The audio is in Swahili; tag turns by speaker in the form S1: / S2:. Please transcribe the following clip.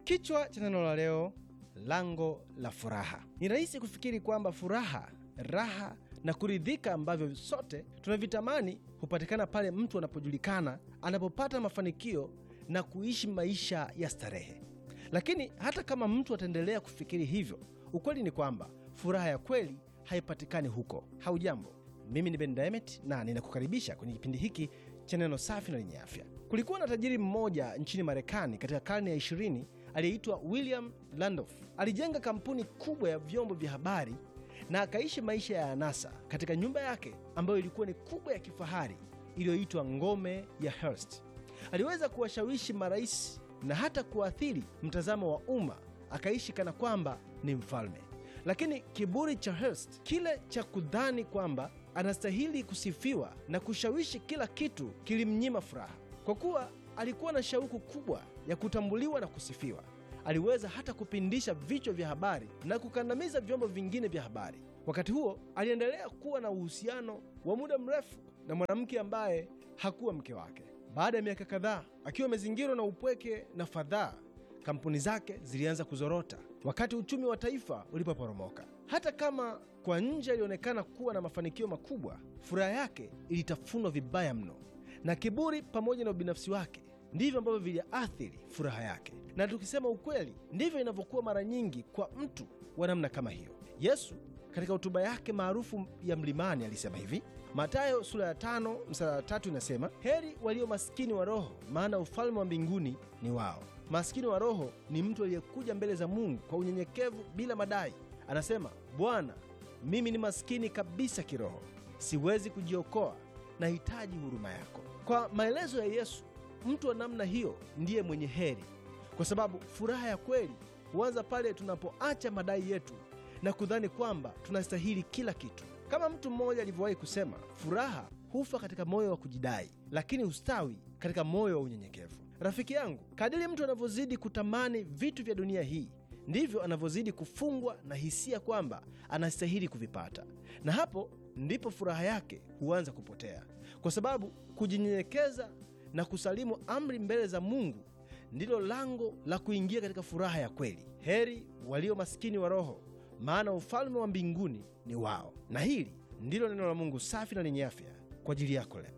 S1: Kichwa cha neno la leo, lango la furaha. Ni rahisi kufikiri kwamba furaha, raha na kuridhika ambavyo sote tunavitamani hupatikana pale mtu anapojulikana, anapopata mafanikio na kuishi maisha ya starehe. Lakini hata kama mtu ataendelea kufikiri hivyo, ukweli ni kwamba furaha ya kweli haipatikani huko. Haujambo, mimi ni Ben Diamond na ninakukaribisha kwenye kipindi hiki cha neno safi na lenye afya. Kulikuwa na tajiri mmoja nchini Marekani katika karne ya ishirini aliyeitwa William Randolph. Alijenga kampuni kubwa ya vyombo vya habari na akaishi maisha ya anasa katika nyumba yake ambayo ilikuwa ni kubwa ya kifahari iliyoitwa ngome ya Hearst. Aliweza kuwashawishi marais na hata kuathiri mtazamo wa umma, akaishi kana kwamba ni mfalme. Lakini kiburi cha Hearst, kile cha kudhani kwamba anastahili kusifiwa na kushawishi kila kitu, kilimnyima furaha. Kwa kuwa alikuwa na shauku kubwa ya kutambuliwa na kusifiwa, aliweza hata kupindisha vichwa vya habari na kukandamiza vyombo vingine vya habari. Wakati huo aliendelea kuwa na uhusiano wa muda mrefu na mwanamke ambaye hakuwa mke wake. Baada ya miaka kadhaa, akiwa amezingirwa na upweke na fadhaa, kampuni zake zilianza kuzorota wakati uchumi wa taifa ulipoporomoka. Hata kama kwa nje alionekana kuwa na mafanikio makubwa, furaha yake ilitafunwa vibaya mno, na kiburi pamoja na ubinafsi wake ndivyo ambavyo viliathiri furaha yake. Na tukisema ukweli, ndivyo inavyokuwa mara nyingi kwa mtu wa namna kama hiyo. Yesu katika hotuba yake maarufu ya mlimani alisema hivi, Mathayo sura ya tano mstari wa tatu inasema, heri walio maskini wa roho, maana ufalme wa mbinguni ni wao. Maskini wa roho ni mtu aliyekuja mbele za Mungu kwa unyenyekevu bila madai. Anasema, Bwana, mimi ni maskini kabisa kiroho, siwezi kujiokoa, nahitaji huruma yako. Kwa maelezo ya Yesu, mtu wa namna hiyo ndiye mwenye heri, kwa sababu furaha ya kweli huanza pale tunapoacha madai yetu na kudhani kwamba tunastahili kila kitu. Kama mtu mmoja alivyowahi kusema, furaha hufa katika moyo wa kujidai, lakini hustawi katika moyo wa unyenyekevu. Rafiki yangu, kadiri mtu anavyozidi kutamani vitu vya dunia hii ndivyo anavyozidi kufungwa na hisia kwamba anastahili kuvipata, na hapo ndipo furaha yake huanza kupotea, kwa sababu kujinyenyekeza na kusalimu amri mbele za Mungu ndilo lango la kuingia katika furaha ya kweli. Heri walio maskini wa roho, maana ufalme wa mbinguni ni wao. Na hili ndilo neno la Mungu safi na lenye afya kwa ajili yako leo.